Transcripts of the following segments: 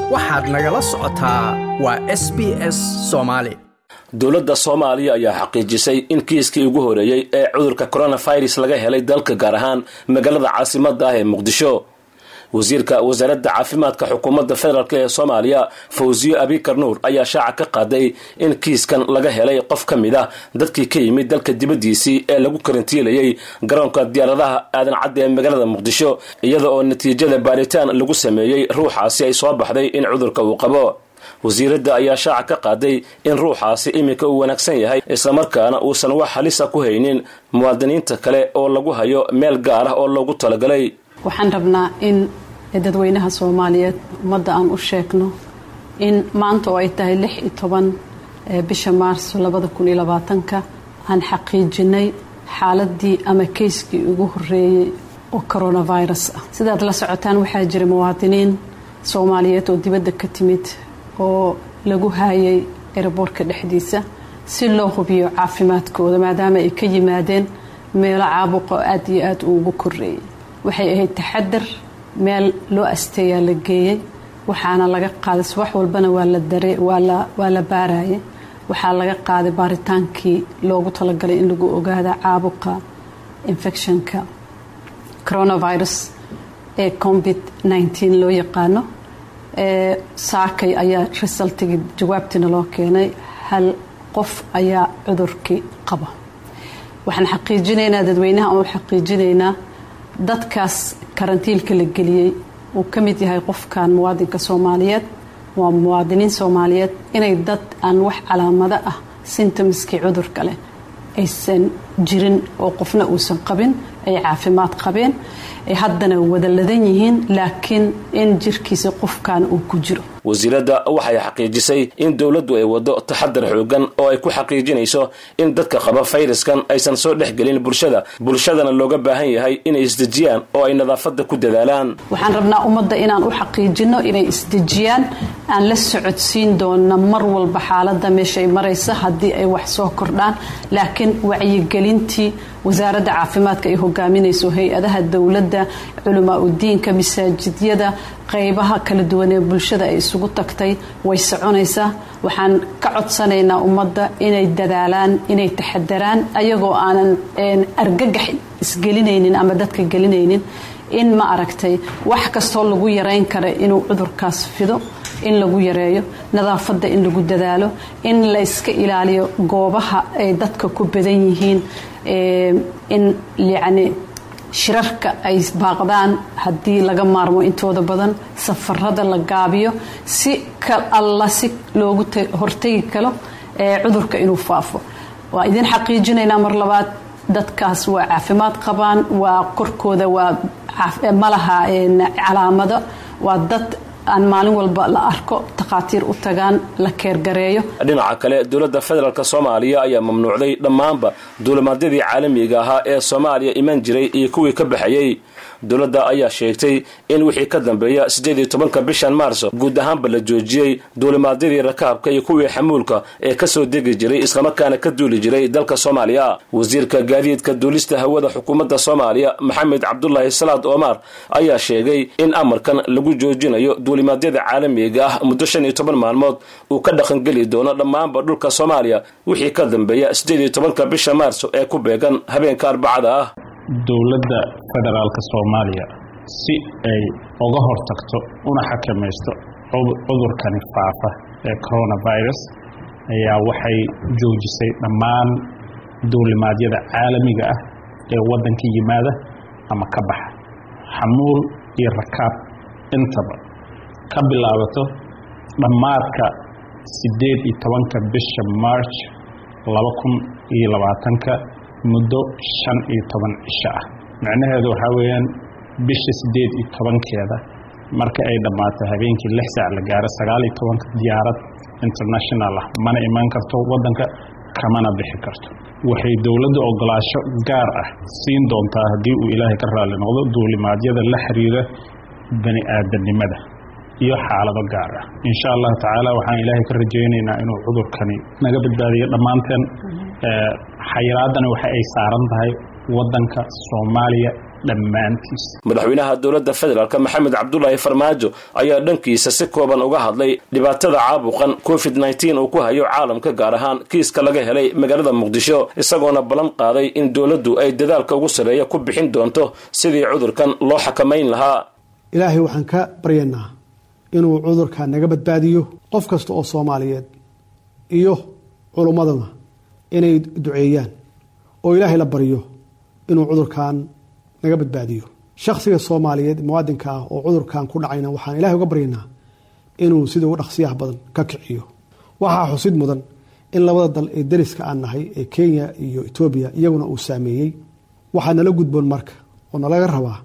waxaad nagala socotaa waa s b s soomaali dowladda soomaaliya ayaa xaqiijisay in kiiskii ugu horeeyey ee cudurka coronavirus laga helay dalka gaar ahaan magaalada caasimadda ah ee muqdisho wasiirka wasaaradda caafimaadka xukuumadda federaalk ee soomaaliya fawsiyo abikar nuur ayaa shaaca ka qaaday in kiiskan laga helay qof ka mid ah dadkii ka yimid dalka dibaddiisii ee lagu karantiilayay garoonka diyaaradaha aadan cadda ee magaalada muqdisho iyada oo natiijada baaritaan lagu sameeyey ruuxaasi ay soo baxday in cudurka uu qabo wasiiradda ayaa shaaca ka qaaday in ruuxaasi iminka uu wanaagsan yahay islamarkaana uusan wax halisa ku haynin muwaadiniinta kale oo lagu hayo meel gaar ah oo loogu talagalay waxaan rabnaa in dadweynaha soomaaliyeed ummadda aan u sheegno in maanta oo ay tahay lix iyo toban bisha maarso labada kun iyo labaatanka aan xaqiijinay xaaladii ama keyskii ugu horeeyey oo coronavirus ah sidaad la socotaan waxaa jira muwaadiniin soomaaliyeed oo dibadda ka timid oo lagu haayay eraboorka dhexdiisa si loo hubiyo caafimaadkooda maadaama ay ka yimaadeen meelo caabuqa oo aada iyo aada ugu koreeyay waxay ahayd taxadar meel loo asteeyaa la geeyey waxaana laga qaaday subax walbana waa la baarayay waxaa laga qaaday baaritaankii loogu talagalay in lagu ogaada caabuqa infectionka coronavirus ee covid nteen loo yaqaano saakay ayaa resultigii jawaabtiina loo keenay hal qof ayaa cudurkii qaba waxaan xaqiijinaynaa dadweynaha aan u xaqiijinaynaa dadkaas karantiilka la geliyey uu ka mid yahay qofkan muwaadinka soomaaliyeed waa muwaadiniin soomaaliyeed inay dad aan wax calaamado ah sintomskii cudurka leh aysan jirin oo qofna uusan qabin ay caafimaad qabeen ay haddana wada ladan yihiin laakiin in jirkiisa qofkan uu ku jiro wasiiradda waxay xaqiijisay in dowladdu ay waddo taxadar xoogan oo ay ku xaqiijinayso in dadka qaba fayraskan aysan soo dhex gelin bulshada bulshadana looga baahan yahay inay isdejiyaan oo ay nadaafadda ku dadaalaan waxaan rabnaa ummadda inaan u xaqiijino inay isdejiyaan aan la socodsiin doona mar walba xaaladda meeshaay maraysa haddii ay wax soo kordhaan laakiin wacyigelintii wasaaradda caafimaadka ay hogaaminayso hay-adaha dowladda culamaa udiinka masaajidyada qaybaha kala duwan ee bulshada ay isugu tagtay way soconaysaa waxaan ka codsanaynaa ummadda inay dadaalaan inay taxadaraan ayagoo aanan argagax isgelinaynin ama dadka gelinaynin in ma aragtay wax kastoo lagu yarayn kara inuu cudurkaas fido in lagu yareeyo nadaafadda in lagu dadaalo in la iska ilaaliyo goobaha ay dadka ku badan yihiin in yacni shirarka ay baaqdaan haddii laga maarmo intooda badan safarada la gaabiyo si ka alla si loogu hortegi karo cudurka inuu faafo waa idin xaqiijinaynaa mar labaad dadkaas waa caafimaad qabaan waa korkooda waa malaha calaamado waa dad aan maalin walba la arko takhaatiir u tagaan la keergareeyo dhinaca kale dowladda federaalk soomaaliya ayaa mamnuucday dhammaanba duulimaadyadii caalamiga ahaa ee soomaaliya iman jiray iyo kuwii ka baxayey dowladda ayaa sheegtay in wixii ka dambeeya siddeed iyo tobanka bishan maarso guud ahaanba la joojiyey duulimaadyadii rakaabka iyo kuwii xamuulka ee kasoo degi jiray islamarkaana ka duuli jiray dalka soomaaliya wasiirka gaadiidka duulista hawada xukuumadda soomaaliya maxamed cabdulaahi salaad omar ayaa sheegay in amarkan lagu joojinayo duulimaadyada caalamiga ah muddo shan iyo toban maalmood uu ka dhaqangeli doono dhammaanba dhulka soomaaliya wixii ka dambeeya siddeed iyo tobanka bisha maarso ee ku beegan habeenka arbacada ah dowladda federaalka soomaaliya si ay uga hortagto una xakamaysto cudurkani faafa ee coronavirus ayaa waxay joojisay dhammaan duulimaadyada caalamiga ah ee waddanka yimaada ama ka baxa xamuul iyo rakaab intaba ka bilaabato dhammaadka siddeed iyo tobanka bisha march laba kun iyo labaatanka muddo shan iyo toban cisho ah micnaheedu waxaa weeyaan bisha siddeed iyo tobankeeda marka ay dhammaato habeenkii lix saac la gaaro sagaal iyo tobanka diyaarad international ah mana imaan karto waddanka kamana bixi karto waxay dowladda ogolaasho gaar ah siin doontaa haddii uu ilaahay ka raalli noqdo duulimaadyada la xiriira bani aadamnimada iyo xaalado gaar ah insha allahu tacaala waxaan ilaahay ka rajaynaynaa inuu cudurkani naga badbaadiyo dhammaanteen xayiraadani waxa ay saaran tahay waddanka soomaaliya dhammaantiis madaxweynaha dowladda federaalk maxamed cabdulaahi farmaajo ayaa dhankiisa si kooban uga hadlay dhibaatada caabuqan covid nneteen uu ku hayo caalamka gaar ahaan kiiska laga helay magaalada muqdisho isagoona ballan qaaday in dowladdu ay dadaalka ugu sarreeya ku bixin doonto sidii cudurkan loo xakamayn lahaa ilaahay waxaan ka baryaynaa inuu cudurka naga badbaadiyo qof kasta oo soomaaliyeed iyo culummaduna inay duceeyaan oo ilaahay la baryo inuu cudurkan naga badbaadiyo shakhsiga soomaaliyeed muwaadinka ah oo cudurkan ku dhacayna waxaan ilahay uga baryaynaa inuu sida ugu dhaqsiyaha badan ka kiciyo waxaa xusid mudan in labada dal ee dariska aan nahay ee kenya iyo etoobiya iyaguna uu saameeyey waxaa nala gudboon marka oo nalaga rabaa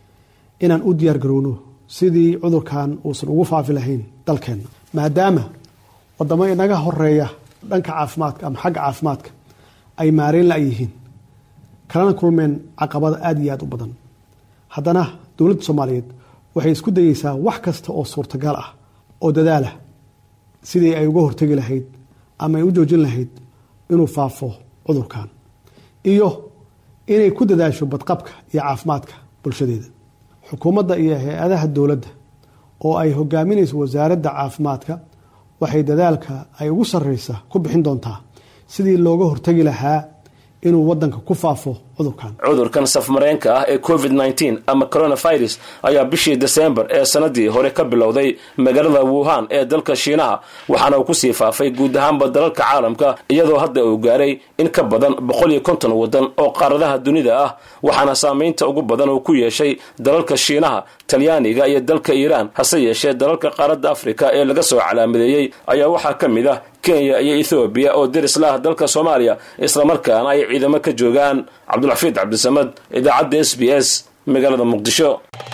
inaan u diyaar garowno sidii cudurkan uusan ugu faafi lahayn dalkeenna maadaama wadamo inaga horeeya dhanka caafimaadka ama xagga caafimaadka ay maareyn la-yihiin kalana kulmeen caqabada aada iyo aada u badan haddana dowladda soomaaliyeed waxay isku dayeysaa wax kasta oo suurtagal ah oo dadaalah sidii ay uga hortegi lahayd ama ay u joojin lahayd inuu faafo cudurkan iyo inay ku dadaasho badqabka iyo caafimaadka bulshadeeda xukuumadda iyo hay-adaha dowladda oo ay hogaaminayso wasaaradda caafimaadka waxay dadaalka ay ugu sarreysa ku bixin doontaa sidii looga hortegi lahaa inuu wadanka ku faafo cudurkan cudurkan safmareenka ah ee covid nneteen ama coronavirus ayaa bishii desembar ee sanadii hore ka bilowday magaalada wuhan ee dalka shiinaha waxaana uu kusii faafay guud ahaanba dalalka caalamka iyadoo hadda uu gaaray in ka badan boqol iyo konton wadan oo qaaradaha dunida ah waxaana saameynta ugu badan uu ku yeeshay dalalka shiinaha talyaaniga iyo dalka iiraan hase yeeshee dalalka qaaradda afrika ee laga soo calaamadeeyey ayaa waxaa ka mid ah kenya iyo ethoobiya oo deris la ah dalka soomaaliya islamarkaana ay ciidamo ka joogaan cabdulxafiid cabdisamad idaacadda s b s magaalada muqdisho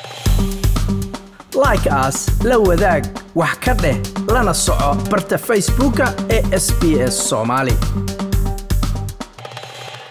like aas la wadaag wax ka dheh lana soco barta facebooka ee sb s soomaali